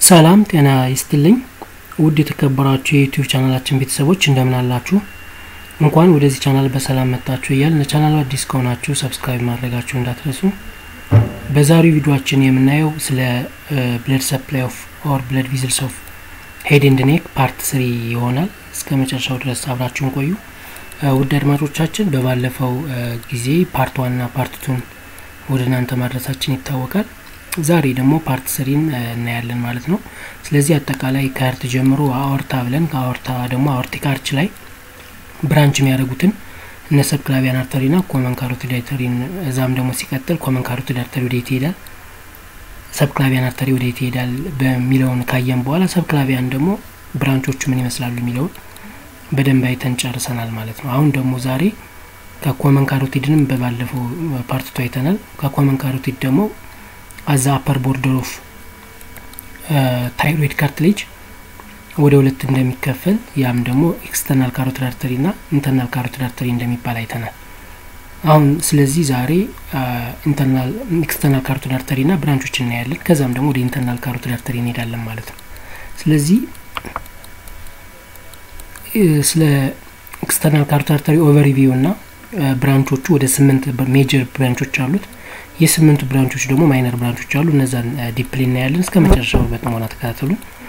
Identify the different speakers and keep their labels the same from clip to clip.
Speaker 1: ሰላም ጤና ይስጥልኝ ውድ የተከበራችሁ የዩቲዩብ ቻናላችን ቤተሰቦች እንደምን አላችሁ? እንኳን ወደዚህ ቻናል በሰላም መጣችሁ እያል ለቻናሉ አዲስ ከሆናችሁ ሰብስክራይብ ማድረጋችሁ እንዳትረሱ። በዛሬው ቪዲዮችን የምናየው ስለ ብለድ ሰፕላይ ኦፍ ኦር ብለድ ቪዝልስ ኦፍ ሄድ ኤንድ ኔክ ፓርት ስሪ ይሆናል። እስከ መጨረሻው ድረስ አብራችሁን ቆዩ። ውድ አድማጮቻችን በባለፈው ጊዜ ፓርት ዋንና ፓርት ቱን ወደ እናንተ ማድረሳችን ይታወቃል። ዛሬ ደግሞ ፓርት ስሪን እናያለን ማለት ነው። ስለዚህ አጠቃላይ ከህርት ጀምሮ አኦርታ ብለን ከአኦርታ ደግሞ አኦርቲክ አርች ላይ ብራንች የሚያደርጉትን እነ ሰብክላቪያን አርተሪና ኮመን ካሮቲድ አርተሪን እዛም ደግሞ ሲቀጥል ኮመን ካሮቲድ አርተሪ ወዴት ይሄዳል፣ ሰብክላቪያን አርተሪ ወዴት ይሄዳል በሚለውን ካየን በኋላ ሰብክላቪያን ደግሞ ብራንቾቹ ምን ይመስላሉ የሚለውን በደንብ አይተን ጨርሰናል ማለት ነው። አሁን ደግሞ ዛሬ ከኮመን ካሮቲድንም በባለፈው ፓርትቱ አይተናል። ከኮመን ካሮቲድ ደግሞ አዛ አፐር ቦርደር ኦፍ ታይሮይድ ካርትሌጅ ወደ ሁለት እንደሚከፈል ያም ደግሞ ኤክስተርናል ካሮቲድ አርተሪ ና ኢንተርናል ካሮቲድ አርተሪ እንደሚባል አይተናል። አሁን ስለዚህ ዛሬ ኢንተርናል ኤክስተርናል ካሮቲድ አርተሪ ና ብራንቾች እናያለን። ከዛም ደግሞ ወደ ኢንተርናል ካሮቲድ አርተሪ እንሄዳለን ማለት ነው። ስለዚህ ስለ ኤክስተርናል ካሮቲድ አርተሪ ኦቨርቪው ና ብራንቾቹ ወደ ስምንት ሜጀር ብራንቾች አሉት። የስምንቱ ብራንቾች ደግሞ ማይነር ብራንቾች አሉ። እነዛን ዲፕሊ እናያለን። እስከ መጨረሻው በጥሞና ተከታተሉ።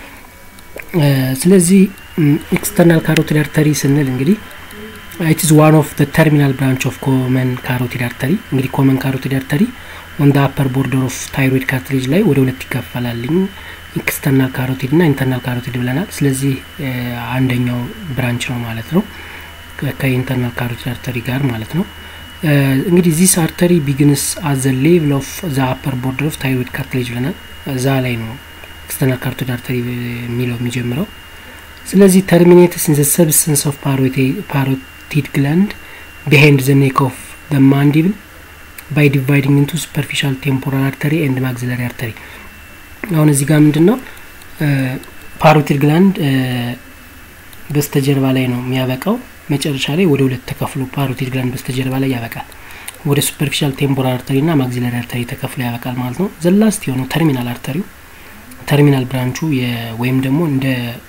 Speaker 1: ስለዚህ ኤክስተርናል ካሮቲድ አርተሪ ስንል እንግዲህ ኢትዝ ዋን ኦፍ ተርሚናል ብራንች ኦፍ ኮመን ካሮቲድ አርተሪ። እንግዲህ ኮመን ካሮቲድ አርተሪ ኦን ደ አፐር ቦርደር ኦፍ ታይሮይድ ካርትሌጅ ላይ ወደ ሁለት ይከፈላልኝ ኤክስተርናል ካሮቲድ ና ኢንተርናል ካሮቲድ ብለናል። ስለዚህ አንደኛው ብራንች ነው ማለት ነው ከኢንተርናል ካሮቲድ አርተሪ ጋር ማለት ነው። እንግዲህ ዚስ አርተሪ ቢግንስ አት ዘ ሌቭል ኦፍ ዘ አፐር ቦርደር ኦፍ ታይሮይድ ካርትሌጅ ብለናል። እዛ ላይ ነው ኤክስተርናል ካሮቲድ አርተሪ የሚለው የሚጀምረው። ስለዚህ ተርሚኔትስ ኢን ዘ ሰብስተንስ ኦፍ ፓሮቲድ ግላንድ ቢሃይንድ ዘ ኔክ ኦፍ ዘ ማንዲብል ባይ ዲቫይዲንግ ኢንቱ ሱፐርፊሻል ቴምፖራል አርተሪ ኤንድ ማግዚለሪ አርተሪ። አሁን እዚህ ጋር ምንድን ነው ፓሮቲድ ግላንድ በስተጀርባ ላይ ነው የሚያበቃው መጨረሻ ላይ ወደ ሁለት ተከፍሎ ፓሮቲድ ግላንድ በስተጀርባ ላይ ያበቃል። ወደ ሱፐርፊሻል ቴምፖራል አርተሪ ና ማግዚለሪ አርተሪ ተከፍሎ ያበቃል ማለት ነው። ዘላስት የሆነው ተርሚናል አርተሪው ተርሚናል ብራንቹ ወይም ደግሞ እንደ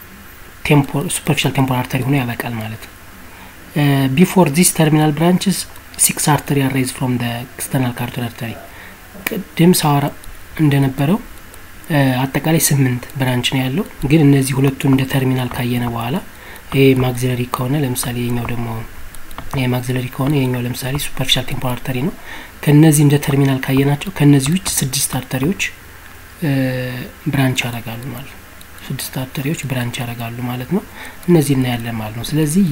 Speaker 1: ሱፐርፊሻል ቴምፖራል አርተሪ ሆኖ ያበቃል ማለት ነው። ቢፎር ዚስ ተርሚናል ብራንችስ ሲክስ አርተሪ አራይዝ ፍሮም ደ ኤክስተርናል ካሮቲድ አርተሪ። ቅድም ሳወራ እንደነበረው አጠቃላይ ስምንት ብራንች ነው ያለው። ግን እነዚህ ሁለቱን እንደ ተርሚናል ካየነ በኋላ ይሄ ማግዚለሪ ከሆነ ለምሳሌ የኛው ደግሞ ይሄ ማግዚለሪ ከሆነ የኛው ለምሳሌ ሱፐርፊሻል ቴምፖራል አርተሪ ነው። ከነዚህ እንደ ተርሚናል ካየናቸው ከነዚህ ውጭ ስድስት አርተሪዎች ብራንች ያደርጋሉ ማለት ነው። ስድስት አርተሪዎች ብራንች ያደርጋሉ ማለት ነው። እነዚህ እናያለን ማለት ነው። ስለዚህ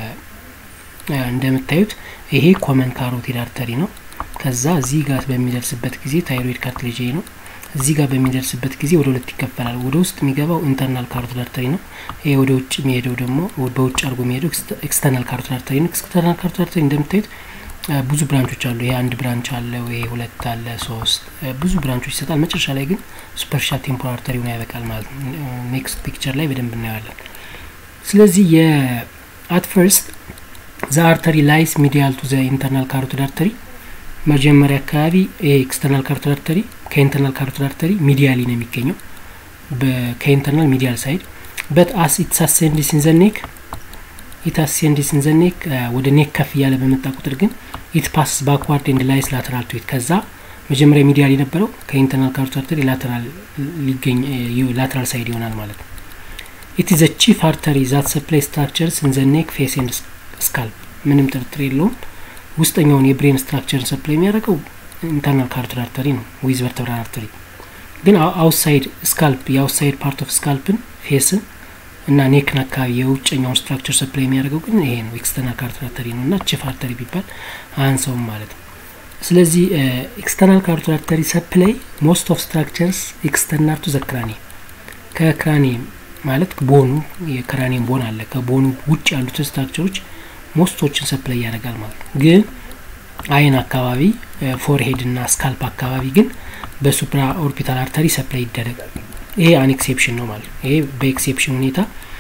Speaker 1: እንደምታዩት ይሄ ኮመን ካሮቲድ አርተሪ ነው። ከዛ እዚህ ጋር በሚደርስበት ጊዜ ታይሮይድ ካርትሌጅ ነው። እዚህ ጋር በሚደርስበት ጊዜ ወደ ሁለት ይከፈላል። ወደ ውስጥ የሚገባው ኢንተርናል ካሮቲድ አርተሪ ነው። ይሄ ወደ ውጭ የሚሄደው ደግሞ በውጭ አድርጎ የሚሄደው ኤክስተርናል ካሮቲድ አርተሪ ነው። ኤክስተርናል ካሮቲድ አርተሪ እንደምታዩት ብዙ ብራንቾች አሉ። ይሄ አንድ ብራንች አለው። ይሄ ሁለት አለ፣ ሶስት ብዙ ብራንቾች ይሰጣል። መጨረሻ ላይ ግን ሱፐርፊሻል ቴምፖራል አርተሪ ሆኖ ያበቃል ማለት ነው። ኔክስት ፒክቸር ላይ በደንብ እናየዋለን። ስለዚህ የአት ፈርስት ዘ አርተሪ ላይስ ሚዲያል ቱ ዘ ኢንተርናል ካሮቲድ አርተሪ መጀመሪያ አካባቢ ኤክስተርናል ካሮቲድ አርተሪ ከኢንተርናል ካሮቲድ አርተሪ ሚዲያሊ ነው የሚገኘው ከኢንተርናል ሚዲያል ሳይድ በት አስ ኢትስ አሴንዲስ ኢን ዘ ኔክ ኢት አሴንዲስ ኢን ዘ ኔክ ወደ ኔክ ከፍ እያለ በመጣ ቁጥር ግን ኢት ፓስ ባክዋርድ ኤንድ ላይስ ላተራል ቱ ኢት ከዛ መጀመሪያ ሚዲያል የነበረው ከኢንተርናል ካሮቲድ አርተሪ ላተራል ሊገኝ ላተራል ሳይድ ይሆናል ማለት ነው። ኢት ኢዝ ቺፍ አርተሪ ዛት ሰፕላይ ስትራክቸርስ ኢን ዘ ኔክ ፌስ ኤንድ ስካልፕ ምንም ጥርጥር የለውም። ውስጠኛውን የብሬን ስትራክቸርን ሰፕላይ የሚያደርገው ኢንተርናል ካሮቲድ አርተሪ ነው ዊዝ ቨርተብራል አርተሪ። ግን አውትሳይድ ስካልፕ የአውትሳይድ ፓርት ኦፍ ስካልፕን ፌስን እና ኔክን አካባቢ የውጨኛውን ስትራክቸር ሰፕላይ የሚያደርገው ግን ይሄ ነው ኤክስተርናል ካሮቲድ አርተሪ ነው እና ቺፍ አርተሪ ቢባል አንሰውም ማለት ነው። ስለዚህ ኤክስተርናል ካሮቲድ አርተሪ ሰፕላይ ሞስት ኦፍ ስትራክቸርስ ኤክስተርናል ቱ ዘ ክራኒየም ከክራኒየም ማለት ቦኑ የክራኒየም ቦን አለ ከቦኑ ውጭ ያሉትን ስትራክቸሮች ሞስቶችን ሰፕላይ ያደርጋል ማለት ነው። ግን አይን አካባቢ ፎርሄድ እና ስካልፕ አካባቢ ግን በሱፕራ ኦርቢታል አርተሪ ሰፕላይ ይደረጋል። ይሄ አን ኤክሴፕሽን ነው ማለት ነው። ይሄ በኤክሴፕሽን ሁኔታ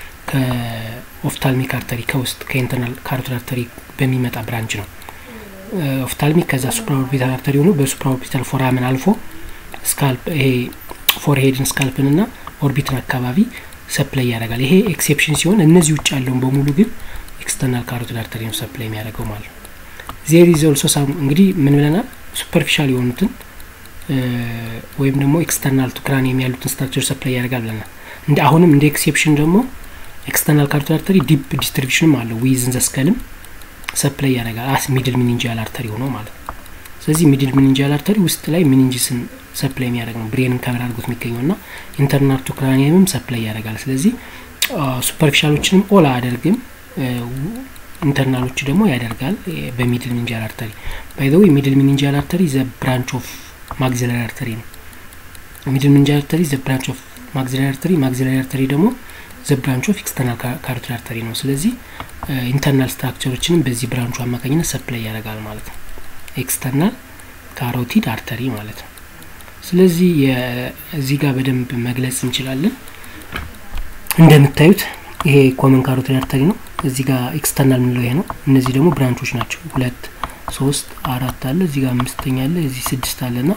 Speaker 1: ከኦፍታልሚክ አርተሪ ከውስጥ ከኢንተርናል ካሮቲድ አርተሪ በሚመጣ ብራንች ነው። ኦፍታልሚክ ከዛ ሱፕራ ኦርቢታል አርተሪ ሆኖ በሱፕራ ኦርቢታል ፎራምን አልፎ ስካልፕ ይሄ ፎርሄድን ስካልፕን ና ኦርቢትን አካባቢ ሰፕላይ ያደርጋል። ይሄ ኤክሴፕሽን ሲሆን እነዚህ ውጭ ያለውን በሙሉ ግን ኤክስተርናል ካሮቲድ አርተሪ ነው ሰፕላይ የሚያደርገው ማለት ነው። ዜር ኢዝ ኦልሶ ሳም እንግዲህ ምን ብለናል? ሱፐርፊሻል የሆኑትን ወይም ደግሞ ኤክስተርናል ቱ ክራኒየም ያሉትን ስትራክቸር ሰፕላይ ያደርጋል ብለናል። እንደ አሁንም እንደ ኤክሴፕሽን ደግሞ ኤክስተርናል ካሮቲድ አርተሪ ዲፕ ዲስትሪቢሽንም አለው ዊዝን ዘስከልም ሰፕላይ ያደርጋል አስ ሚድል ሚኒንጂያል አርተሪ ሆኖ ማለት ነው። ስለዚህ ሚድል ሚኒንጂያል አርተሪ ውስጥ ላይ ሚኒንጂስን ሰፕላይ የሚያደርግ ነው። ብሬንን ከበር አድርጎት የሚገኘው ና ኢንተርናል ቱ ክራኒየምም ሰፕላይ ያደርጋል። ስለዚህ ሱፐርፊሻሎችንም ኦል አያደርግም፣ ኢንተርናሎቹ ደግሞ ያደርጋል በሚድል ሚኒንጂያል አርተሪ። ባይ ዘ ወይ ሚድል ሚኒንጂያል አርተሪ ዘ ብራንች ኦፍ ማግዚላሪ አርተሪ ነው። ሚድል ሚኒንጂያል አርተሪ ዘ ብራንች ኦፍ ማግዚላሪ አርተሪ፣ ማግዚላሪ አርተሪ ደግሞ ዘ ብራንች ኦፍ ኤክስተርናል ካሮቲድ አርተሪ ነው። ስለዚህ ኢንተርናል ስትራክቸሮችንም በዚህ ብራንቹ አማካኝነት ሰፕላይ ያደርጋል ማለት ነው። ኤክስተርናል ካሮቲድ አርተሪ ማለት ነው። ስለዚህ እዚህ ጋር በደንብ መግለጽ እንችላለን። እንደምታዩት ይሄ ኮመን ካሮቲድ አርተሪ ነው። እዚህ ጋር ኤክስተርናል የምንለው ይሄ ነው። እነዚህ ደግሞ ብራንቾች ናቸው። ሁለት ሶስት አራት አለ፣ እዚህ ጋር አምስተኛ አለ፣ እዚህ ስድስት አለ ና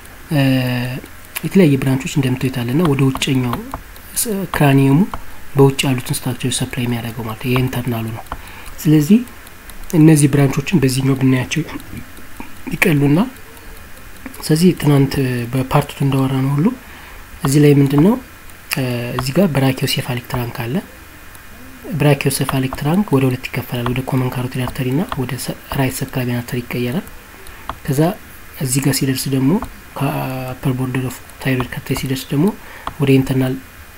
Speaker 1: የተለያየ ብራንቾች እንደምታዩት አለ ና ወደ ውጨኛው ክራኒየሙ በውጭ ያሉትን ስትራክቸር ሰፕላይ የሚያደርገው ማለት ይሄ ኢንተርናሉ ነው። ስለዚህ እነዚህ ብራንቾችን በዚህኛው ብናያቸው ይቀሉና ስለዚህ ትናንት በፓርቱት እንዳወራ ነው ሁሉ እዚህ ላይ ምንድን ነው እዚህ ጋር ብራኪዮሴፋሊክ ትራንክ አለ። ብራኪዮሴፋሊክ ትራንክ ወደ ሁለት ይከፈላል። ወደ ኮመን ካሮቲድ አርተሪ ና ወደ ራይት ሰብክላቪያን አርተሪ ይቀየራል። ከዛ እዚህ ጋር ሲደርስ ደግሞ ከአፐር ቦርደር ኦፍ ታይሮይድ ከታይ ሲደርስ ደግሞ ወደ ኢንተርናል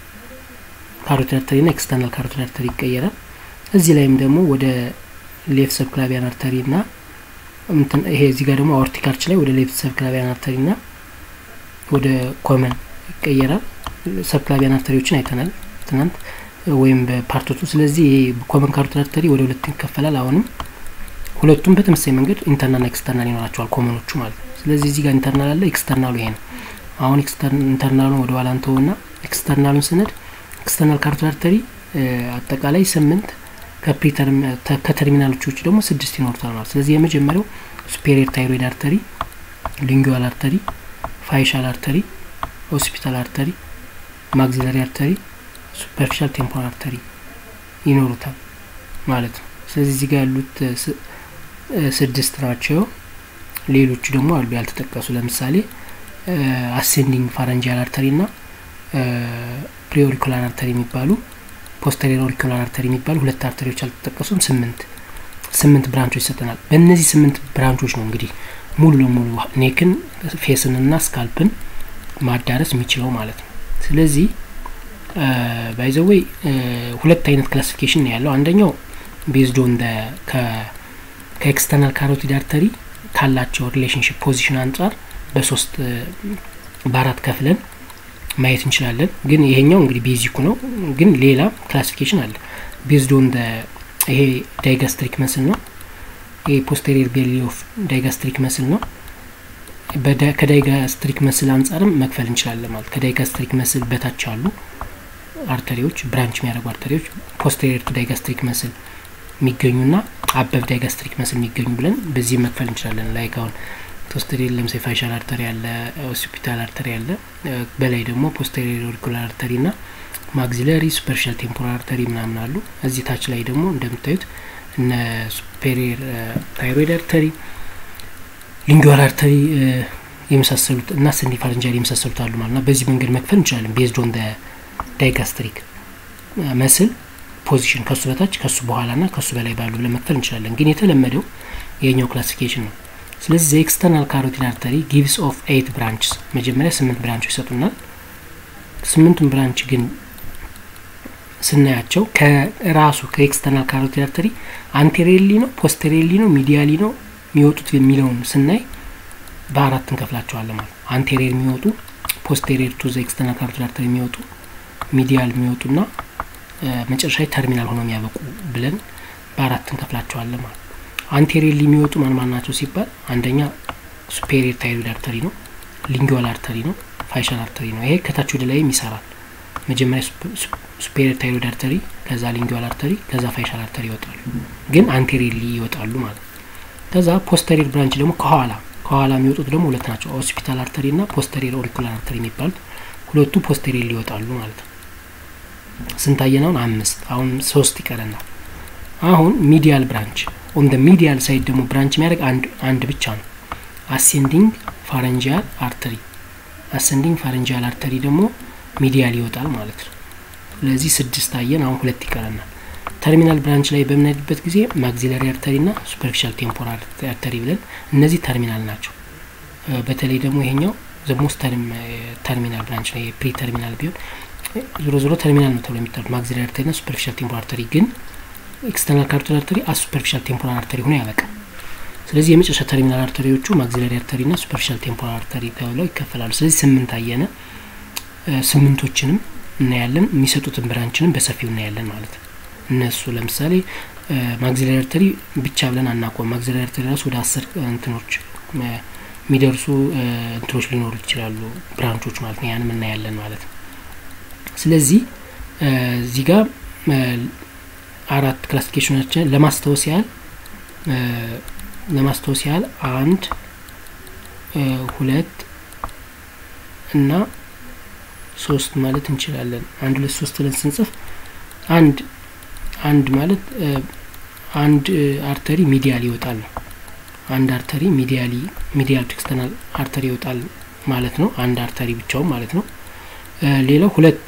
Speaker 1: ካሮቲድ አርተሪ ና ኤክስተርናል ካሮቲድ አርተሪ ይቀየራል። እዚህ ላይም ደግሞ ወደ ሌፍት ሰብክላቪያን አርተሪ ና ይሄ እዚህ ጋር ደግሞ አኦርቲክ አርች ላይ ወደ ሌፍት ሰብክላቪያን አርተሪ ና ወደ ኮመን ይቀየራል። ሰብክላቪያን አርተሪዎችን አይተናል ትናንት ወይም በፓርቶቱ። ስለዚህ ይሄ ኮመን ካሮቲድ አርተሪ ወደ ሁለት ይከፈላል። አሁንም ሁለቱም በተመሳሳይ መንገድ ኢንተርናል ና ኤክስተርናል ይኖራቸዋል ኮመኖቹ ማለት ነው። ስለዚህ እዚህ ጋር ኢንተርናል አለ፣ ኤክስተርናሉ ይሄ ነው። አሁን ኢንተርናሉን ወደ ኋላ እንተው ና ኤክስተርናሉን ስነድ ኤክስተርናል ካሮቲድ አርተሪ አጠቃላይ ስምንት ከተርሚናሎች ውጭ ደግሞ ስድስት ይኖሩታል ማለት ስለዚህ የመጀመሪያው ሱፔሪየር ታይሮይድ አርተሪ፣ ሊንጉዋል አርተሪ፣ ፋይሻል አርተሪ፣ ሆስፒታል አርተሪ፣ ማግዚላሪ አርተሪ፣ ሱፐርፊሻል ቴምፖራል አርተሪ ይኖሩታል ማለት ነው። ስለዚህ እዚህ ጋር ያሉት ስድስት ናቸው። ሌሎቹ ደግሞ አሉ ያልተጠቀሱ ለምሳሌ አሴንዲንግ ፋረንጂያል አርተሪ ና ፕሪኦሪኩላር አርተሪ የሚባሉ ፖስተሪየር ኦሪኩላር አርተሪ የሚባሉ ሁለት አርተሪዎች አልተጠቀሱም። ስምንት ስምንት ብራንቾች ይሰጠናል። በእነዚህ ስምንት ብራንቾች ነው እንግዲህ ሙሉ ለሙሉ ኔክን ፌስን ና ስካልፕን ማዳረስ የሚችለው ማለት ነው። ስለዚህ ባይዘወይ ሁለት አይነት ክላሲፊኬሽን ነው ያለው። አንደኛው ቤዝድ ኦን ከኤክስተርናል ካሮቲድ አርተሪ ካላቸው ሪሌሽንሽፕ ፖዚሽን አንጻር በሶስት በአራት ከፍለን ማየት እንችላለን። ግን ይሄኛው እንግዲህ ቤዚኩ ነው። ግን ሌላ ክላሲፊኬሽን አለ ቤዝድ ኦን ይሄ ዳይጋስትሪክ መስል ነው። ይሄ ፖስቴሪየር ቤሊ ኦፍ ዳይጋስትሪክ መስል ነው። ከዳይጋስትሪክ መስል አንጻርም መክፈል እንችላለን ማለት ከዳይጋስትሪክ መስል በታች አሉ አርተሪዎች ብራንች የሚያደርጉ አርተሪዎች ፖስቴሪየር ቱ ዳይጋስትሪክ መስል የሚገኙና አበብ ዳይጋስትሪክ መስል የሚገኙ ብለን በዚህ መክፈል እንችላለን። ላይክ አሁን ፖስቴሪየር ለምሳሌ ፋይሻል አርተሪ ያለ፣ ሆስፒታል አርተሪ ያለ፣ በላይ ደግሞ ፖስቴሪየር ኦሪኩላር አርተሪ ና ማግዚለሪ ሱፐርሻል ቴምፖራል አርተሪ ምናምን አሉ። እዚህ ታች ላይ ደግሞ እንደምታዩት እነ ሱፔሪየር ታይሮይድ አርተሪ፣ ሊንጉዋል አርተሪ የመሳሰሉት እና ሰኒ ፋረንጃል የመሳሰሉት አሉ ማለት ና በዚህ መንገድ መክፈል እንችላለን። ቤዝድ ኦን ዳይጋስትሪክ መስል ፖዚሽን ከሱ በታች ከሱ በኋላ ና ከሱ በላይ ባሉ ብለን መክፈል እንችላለን። ግን የተለመደው የኛው ክላሲፊኬሽን ነው። ስለዚህ ኤክስተርናል ካሮቲድ አርተሪ ጊቭስ ኦፍ ኤይት ብራንችስ መጀመሪያ ስምንት ብራንቾች ይሰጡናል። ስምንቱን ብራንች ግን ስናያቸው ከራሱ ከኤክስተርናል ካሮቲድ አርተሪ አንቴሪየርሊ ነው ፖስቴሪየርሊ ነው ሚዲያሊ ነው የሚወጡት የሚለውን ስናይ በአራት እንከፍላቸዋለን ማለት ነው። አንቴሪየር የሚወጡ ፖስቴሪየር ቱ ዘ ኤክስተርናል ካሮቲድ አርተሪ የሚወጡ ሚዲያል የሚወጡ ና መጨረሻ ተርሚናል ሆነው የሚያበቁ ብለን በአራት እንከፍላቸዋለን ማለት ነው። አንቴሪየርሊ የሚወጡ ማን ማን ናቸው ሲባል አንደኛ ሱፔሪየር ታይሮይድ አርተሪ ነው፣ ሊንጉዋል አርተሪ ነው፣ ፋይሻል አርተሪ ነው። ይሄ ከታች ወደ ላይም ይሰራል። መጀመሪያ ሱፔሪየር ታይሮይድ አርተሪ፣ ከዛ ሊንጉዋል አርተሪ፣ ከዛ ፋይሻል አርተሪ ይወጣሉ። ግን አንቴሪየርሊ ይወጣሉ ማለት ነው። ከዛ ፖስተሪየር ብራንች ደግሞ ከኋላ ከኋላ የሚወጡት ደግሞ ሁለት ናቸው። ሆስፒታል አርተሪ ና ፖስተሪየር ኦሪኩላር አርተሪ የሚባሉት ሁለቱ ፖስቴሪየር ይወጣሉ ማለት ነው። ስንታየን አሁን አምስት አሁን ሶስት ይቀረናል። አሁን ሚዲያል ብራንች ኦን ደ ሚዲያል ሳይድ ደግሞ ብራንች የሚያደርግ አንድ አንድ ብቻ ነው። አሴንዲንግ ፋረንጂያል አርተሪ አሴንዲንግ ፋረንጂያል አርተሪ ደግሞ ሚዲያል ይወጣል ማለት ነው። ስለዚህ ስድስት አየን። አሁን ሁለት ይቀረናል። ተርሚናል ብራንች ላይ በምንሄድበት ጊዜ ማግዚለሪ አርተሪ ና ሱፐርፊሻል ቴምፖራል አርተሪ ብለን እነዚህ ተርሚናል ናቸው። በተለይ ደግሞ ይሄኛው ዘሞስ ተርሚናል ብራንች ነው። ፕሪ ተርሚናል ቢሆን ዞሮ ዞሮ ተርሚናል ነው ተብሎ የሚጠሩት ማግዚለሪ አርተሪ ና ሱፐርፊሻል ቴምፖራል አርተሪ ግን ኤክስተርናል ካሮቲድ አርተሪ አስ ሱፐርፊሻል ቴምፖራል አርተሪ ሆኖ ያበቃል። ስለዚህ የመጨረሻ ተርሚናል አርተሪዎቹ ማግዚለሪ አርተሪ ና ሱፐርፊሻል ቴምፖራል አርተሪ ተብለው ይከፈላሉ። ስለዚህ ስምንት አየነ። ስምንቶችንም እናያለን፣ የሚሰጡትን ብራንችንም በሰፊው እናያለን ማለት ነው። እነሱ ለምሳሌ ማግዚለሪ አርተሪ ብቻ ብለን አናቆም። ማግዚለሪ አርተሪ ራሱ ወደ አስር እንትኖች የሚደርሱ እንትኖች ሊኖሩ ይችላሉ፣ ብራንቾች ማለት ነው። ያንም እናያለን ማለት ነው። ስለዚህ እዚህ ጋር አራት ክላሲፊኬሽኖችን ለማስታወስ ያህል ለማስታወስ ያህል አንድ ሁለት እና ሶስት ማለት እንችላለን። አንድ ሁለት ሶስት ብለን ስንጽፍ አንድ አንድ ማለት አንድ አርተሪ ሚዲያል ይወጣል ነው። አንድ አርተሪ ሚዲያሊ ሚዲያል ኤክስተርናል አርተሪ ይወጣል ማለት ነው። አንድ አርተሪ ብቻውን ማለት ነው። ሌላው ሁለት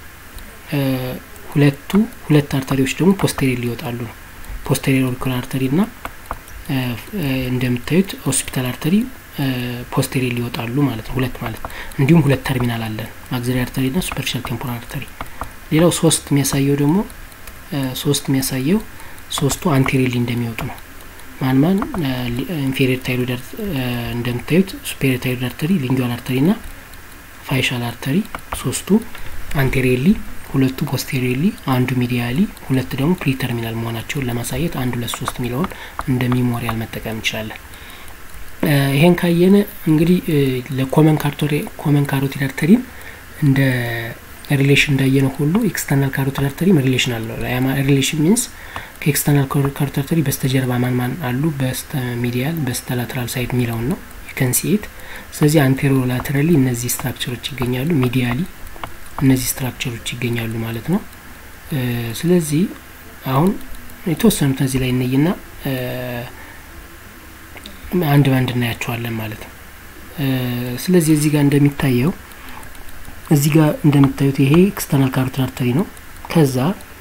Speaker 1: ሁለቱ ሁለት አርተሪዎች ደግሞ ፖስቴሪየር ይወጣሉ ነው። ፖስቴሪየር ኦሪኩላር አርተሪ እና እንደምታዩት ሆስፒታል አርተሪ ፖስቴሪየር ይወጣሉ ማለት ነው። ሁለት ማለት እንዲሁም ሁለት ተርሚናል አለን ማግዚለሪ አርተሪ እና ሱፐርፊሻል ቴምፖራል አርተሪ። ሌላው ሶስት የሚያሳየው ደግሞ ሶስት የሚያሳየው ሶስቱ አንቴሪየርሊ እንደሚወጡ ነው። ማን ማን ኢንፌሪየር ታይሮይድ እንደምታዩት ሱፔሪየር ታይሮይድ አርተሪ፣ ሊንጓል አርተሪ እና ፋይሻል አርተሪ ሶስቱ አንቴሪየርሊ ሁለቱ ፖስቴሪየርሊ አንዱ ሚዲያሊ ሁለት ደግሞ ፕሪተርሚናል መሆናቸውን ለማሳየት አንድ ሁለት ሶስት የሚለውን እንደ ሚሞሪያል መጠቀም እንችላለን። ይሄን ካየነ እንግዲህ ለኮመን ኮመን ካሮቲድ አርተሪም እንደ ሪሌሽን እንዳየነው ሁሉ ኤክስተርናል ካሮቲድ አርተሪም ሪሌሽን አለው። ሪሌሽን ሚንስ ከኤክስተርናል ካሮቲድ አርተሪ በስተጀርባ ማን ማን አሉ፣ በስተ ሚዲያል በስተ ላተራል ሳይድ የሚለውን ነው ከንሲኤት። ስለዚህ አንቴሮ ላተራሊ እነዚህ ስትራክቸሮች ይገኛሉ፣ ሚዲያሊ እነዚህ ስትራክቸሮች ይገኛሉ ማለት ነው። ስለዚህ አሁን የተወሰኑት እዚህ ላይ እነይና አንድ በአንድ እናያቸዋለን ማለት ነው። ስለዚህ እዚህ ጋር እንደሚታየው እዚህ ጋር እንደምታዩት ይሄ ኤክስተርናል ካሮቲድ አርተሪ ነው። ከዛ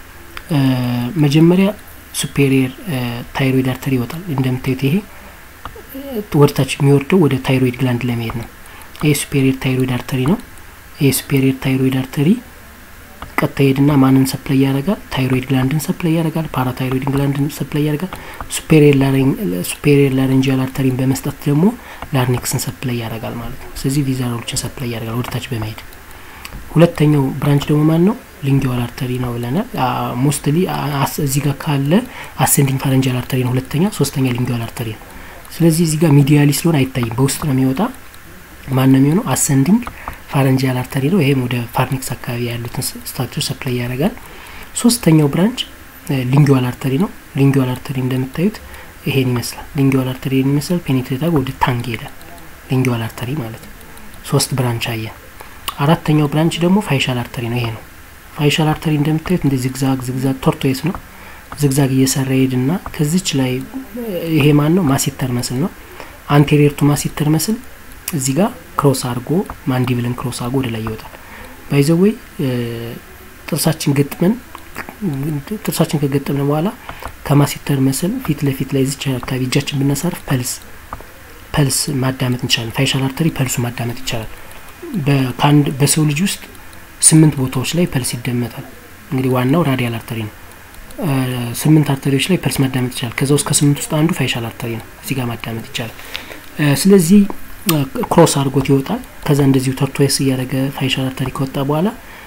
Speaker 1: መጀመሪያ ሱፔሪየር ታይሮይድ አርተሪ ይወጣል። እንደምታዩት ይሄ ወደታች የሚወርደው ወደ ታይሮይድ ግላንድ ለመሄድ ነው። ይሄ ሱፔሪየር ታይሮይድ አርተሪ ነው። ይሄ ሱፔሪየር ታይሮይድ አርተሪ ቀጥታ ሄድና ማንን ሰፕላይ ያደርጋል? ታይሮይድ ግላንድን ሰፕላይ ያደርጋል። ፓራታይሮይድ ግላንድን ሰፕላይ ያደርጋል። ሱፔሪየር ላረንጂያል አርተሪን በመስጠት ደግሞ ላርኒክስን ሰፕላይ ያደርጋል ማለት ነው። ስለዚህ ቪዛሮችን ሰፕላይ ያደርጋል ወደታች በመሄድ ሁለተኛው ብራንች ደግሞ ማን ነው? ሊንጊዋል አርተሪ ነው ብለናል። ሞስትሊ እዚህ ጋር ካለ አሴንዲንግ ፋረንጂያል አርተሪ ነው ሁለተኛ፣ ሶስተኛ ሊንጊዋል አርተሪ ነው። ስለዚህ እዚህ ጋር ሚዲያሊ ስለሆነ አይታይም፣ በውስጥ ነው የሚወጣ። ማን ነው የሚሆነው? አሴንዲንግ ፋረንጂያል አርተሪ ነው። ይሄም ወደ ፋርኒክስ አካባቢ ያሉትን ስትራክቸር ሰፕላይ ያደርጋል። ሶስተኛው ብራንች ሊንጊዋል አርተሪ ነው። ሊንጊዋል አርተሪ እንደምታዩት ይሄን ይመስላል። ሊንጊዋል አርተሪ ይሄን ይመስላል። ፔኔትሬት ወደ ታንግ ይሄዳል። ሊንጊዋል አርተሪ ማለት ነው። ሶስት ብራንች አየን። አራተኛው ብራንች ደግሞ ፋይሻል አርተሪ ነው። ይሄ ነው ፋይሻል አርተሪ እንደምታዩት እንደ ዝግዛግ ዝግዛግ ቶርቶይስ ነው። ዝግዛግ እየሰራ ሄድና ከዚች ላይ ይሄ ማን ነው? ማሲተር መስል ነው። አንቴሪየር ቱ ማሲተር መስል እዚህ ጋር ክሮስ አድርጎ ማንዲብልን ክሮስ አድርጎ ወደ ላይ ይወጣል። ባይዘወይ ጥርሳችን ገጥመን ጥርሳችን ከገጠምን በኋላ ከማሲተር መስል ፊት ለፊት ላይ እዚች አካባቢ እጃችን ብናሳርፍ ፐልስ ፐልስ ማዳመጥ እንችላለን። ፋይሻል አርተሪ ፐልሱ ማዳመጥ ይቻላል። ከአንድ በሰው ልጅ ውስጥ ስምንት ቦታዎች ላይ ፐልስ ይደመጣል። እንግዲህ ዋናው ራዲያል አርተሪ ነው። ስምንት አርተሪዎች ላይ ፐልስ ማዳመጥ ይቻላል። ከዛ ውስጥ ከስምንት ውስጥ አንዱ ፋይሻል አርተሪ ነው። እዚህ ጋር ማዳመጥ ይቻላል። ስለዚህ ክሮስ አድርጎት ይወጣል። ከዛ እንደዚሁ ተርቶይስ እያደረገ ፋይሻል አርተሪ ከወጣ በኋላ